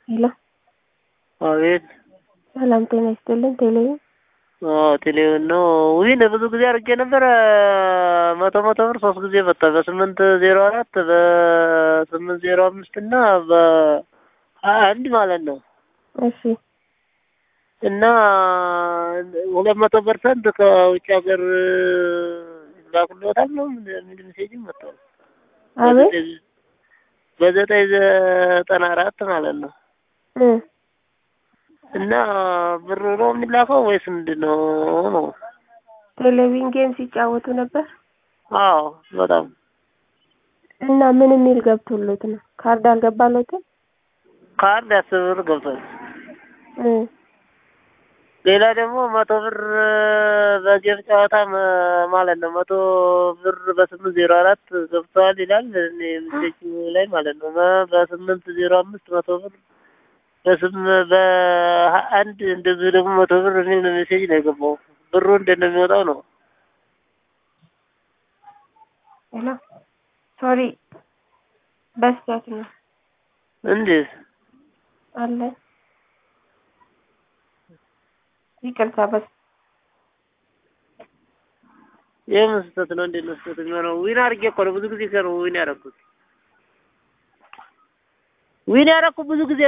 ሄሎ አቤት ሰላም ጤና ይስጥልን። ቴሌቪዥን ቴሌቪዥን ነው። ዊን ብዙ ጊዜ አድርጌ ነበረ። መቶ መቶ ብር ሶስት ጊዜ መጣ። በስምንት ዜሮ አራት በስምንት ዜሮ አምስት እና በሀያ አንድ ማለት ነው። እሺ እና ሁለት መቶ ፐርሰንት ከውጭ ሀገር ላኩሎታል ነው የሚል ሜሴጅም መጥቷል። አቤት በዘጠኝ ዘጠና አራት ማለት ነው። እ እና ብር ነው የሚላከው ወይስ ምንድን ነው ነው? ቴሌቪዥን ጌም ሲጫወቱ ነበር አዎ በጣም እና ምን የሚል ገብቶሎት ነው? ካርድ አልገባሎትም? ካርድ አስር ብር ገብቷል። እ ሌላ ደግሞ መቶ ብር በጌም ጨዋታ መ- ማለት ነው መቶ ብር በስምንት ዜሮ አራት ገብተዋል ይላል እኔ ሜሴጅ ላይ ማለት ነው። በ- በስምንት ዜሮ አምስት መቶ ብር በስም በሀያ አንድ እንደዚህ ደግሞ መቶ ብር የሚል ሜሴጅ ነው የገባው። ብሩ እንደሚወጣው ነው። ሄሎ ሶሪ በስህተት ነው እንዴት አለ ይቅርታ በስ ይህም ስህተት ነው። እንዴት ነው ስህተት የሚሆነው? ዊን አድርጌ እኮ ነው ብዙ ጊዜ ነው ዊን ያደረኩት። ዊን ያደረኩት ብዙ ጊዜ